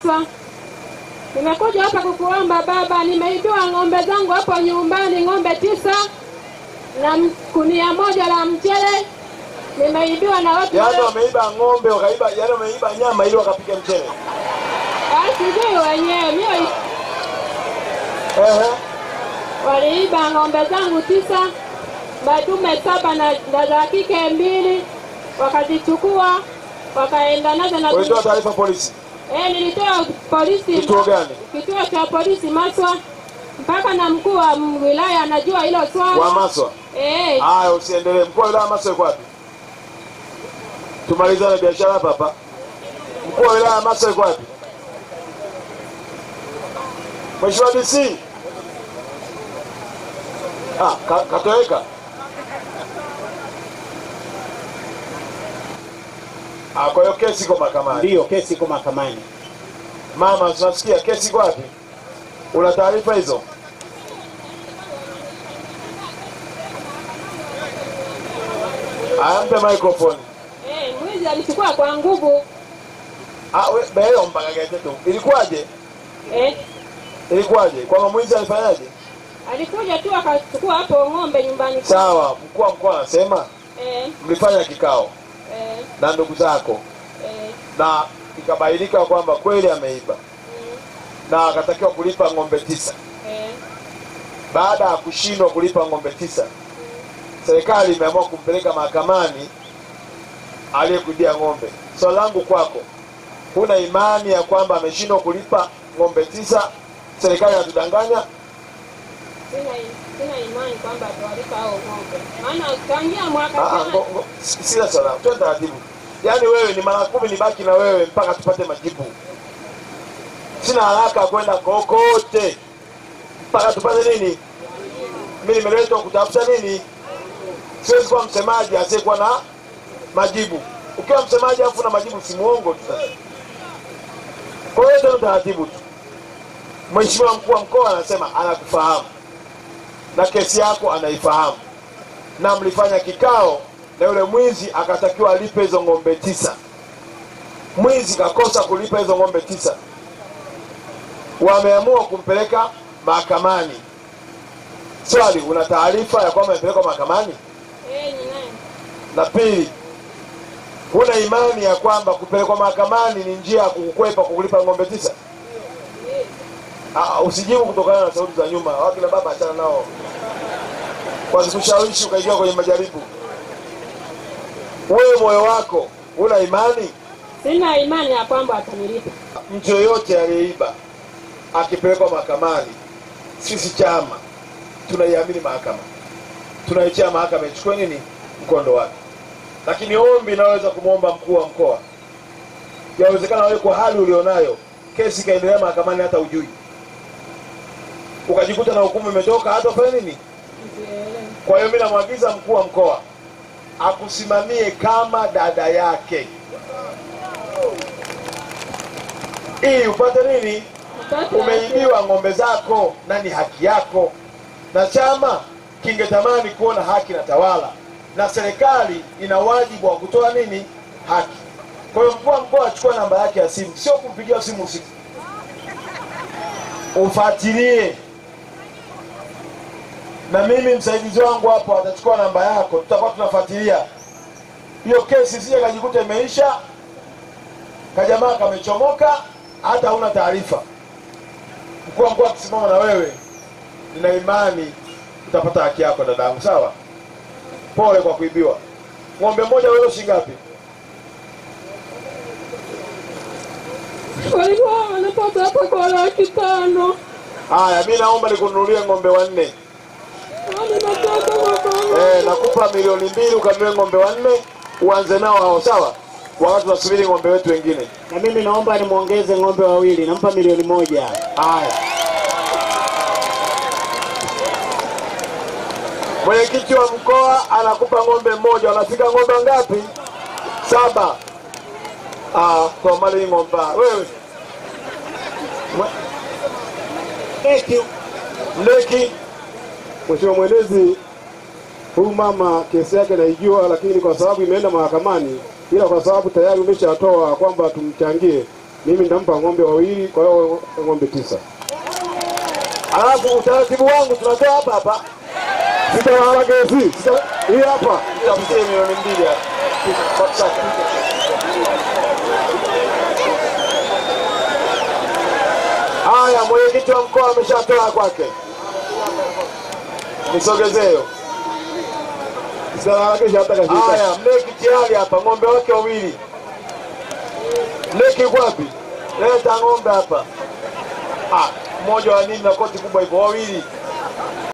Swa. Nimekuja hapa kukuomba baba, nimeibiwa ng'ombe zangu hapo nyumbani, ng'ombe tisa na m- kunia moja la mchele nimeibiwa na watu Yaani wale- wameiba ng'ombe wakaiba, yaani wameiba nyama ili wakapika mchele. Ah, sijui wenyewe mimi Ehe. waliiba ng'ombe zangu tisa, madume saba na, na za kike mbili, wakazichukua wakaenda nazo na Ulitoa taarifa polisi. eh, nilitoa polisi Kituo gani? kituo cha polisi Maswa, mpaka na mkuu wa m- wilaya anajua hilo swala Wa Maswa. eh, Haya, usiendelee. Mkuu wa wilaya Maswa yuko wapi? Tumalizane biashara hapa hapa. Mkuu wa wilaya Maswa yuko wapi? Mheshimiwa DC. Ah, ka, katoweka. Ah, kwa hiyo kesi iko mahakamani. Ndiyo, kesi iko mahakamani. Mama, tunasikia kesi iko wapi? Una taarifa hizo? Aya, mpe microphone. eh, mwizi alichukua kwa nguvu Ah, we beyo mpaka gete tu. Ilikuwaje? eh, Ilikuwaje? Kwamba mwizi alifanyaje? alikuja tu akachukua hapo ng'ombe nyumbani kwake. Sawa, mkuu wa mkoa anasema eh, mlifanya kikao eh, na ndugu zako eh, na ikabainika kwamba kweli ameiba mm, na akatakiwa kulipa ng'ombe tisa. eh, Baada ya kushindwa kulipa ng'ombe tisa, serikali imeamua kumpeleka mahakamani aliyekuibia ng'ombe. Swali langu kwako, huna imani ya kwamba ameshindwa kulipa ng'ombe tisa? Serikali inatudanganya? sina sina imani kwamba atawalipa hao ng'ombe, maana tangia mwaka Ah, ah, jana ngo- ngo- si- Sila sana, twende taratibu. Yaani wewe ni mara kumi nibaki na wewe mpaka tupate majibu. Sina haraka ya kwenda kokote mpaka tupate nini. Mimi nimeletwa kutafuta nini? Siwezi kuwa msemaji asiyekuwa na majibu. Ukiwa msemaji afu na majibu, si muongo tu sasa. Kwa hiyo tena taratibu tu. Mheshimiwa mkuu wa mkoa anasema anakufahamu na kesi yako anaifahamu na mlifanya kikao na yule mwizi akatakiwa alipe hizo ng'ombe tisa. Mwizi kakosa kulipa hizo ng'ombe tisa, wameamua kumpeleka mahakamani. Swali, una taarifa ya kwamba amepelekwa mahakamani? eh, ninaye Na pili, huna imani ya kwamba kupelekwa mahakamani ni njia ya kukukwepa kukulipa ng'ombe tisa? Ah, usijibu kutokana na sauti za nyuma. Wakina baba achana nao, wasikushawishi ukaingia kwenye majaribu. Wewe moyo wako una imani? sina imani ya kwamba atanilipa. Mtu yoyote aliyeiba akipelekwa mahakamani, sisi chama tunaiamini mahakama, tunaichia mahakama ichukue nini mkondo wake. Lakini ombi inaweza kumwomba mkuu wa mkoa, yawezekana wewe kwa hali ulionayo kesi ikaendelea mahakamani hata ujui, ukajikuta na hukumu imetoka hata ufanye nini. Kwa hiyo mimi namwagiza mkuu wa mkoa akusimamie kama dada yake ili upate nini Mtoto umeibiwa ng'ombe zako na ni haki yako, na chama kingetamani kuona haki na tawala, na serikali ina wajibu wa kutoa nini haki. Kwa hiyo mkuu wa mkoa achukua namba yake ya simu, sio kumpigia simu usiku, ufuatilie. Na mimi msaidizi wangu hapo atachukua namba yako, tutakuwa tunafuatilia hiyo kesi, sije kajikuta imeisha, kajamaa kamechomoka, hata hauna taarifa mkuu wa mkoa akisimama na wewe, nina imani utapata haki yako dadangu. Sawa, pole kwa kuibiwa. Ng'ombe mmoja wewe shilingi ngapi? walikuwa wanapata hapa kwa laki tano. Haya, mi naomba nikununulie ng'ombe wanne. Yaani nataka kwa Eh, nakupa milioni mbili ukanunue ng'ombe wanne uanze nao hao, sawa, wakati tunasubiri ng'ombe wetu wengine. Na mimi naomba nimwongeze ng'ombe wawili, nampa milioni moja. Haya, mwenyekiti wa mkoa anakupa ng'ombe mmoja. Wanafika ng'ombe ngapi? Saba. Ah, kwa mali ng'ombe wewe Eki, mleki Mheshimiwa Mwenezi, huyu mama kesi yake naijua, lakini kwa sababu imeenda mahakamani, ila kwa sababu tayari umeshatoa kwamba tumchangie, mimi nitampa ng'ombe wawili, kwa hiyo ng'ombe tisa. Alafu utaratibu wangu tunatoa hapa hapa, Sita maharage si sita, hii hapa tafutie milioni mbili hapa. Kwa sasa. Haya, mwenyekiti wa mkoa ameshatoa kwake, nisogezeo. sita maharage si hata kashika. Haya, mleki tayari hapa, ng'ombe wake wawili. Mleki yuko wapi? Leta ng'ombe hapa. Ah, mmoja wa nini na koti kubwa hivyo, wawili.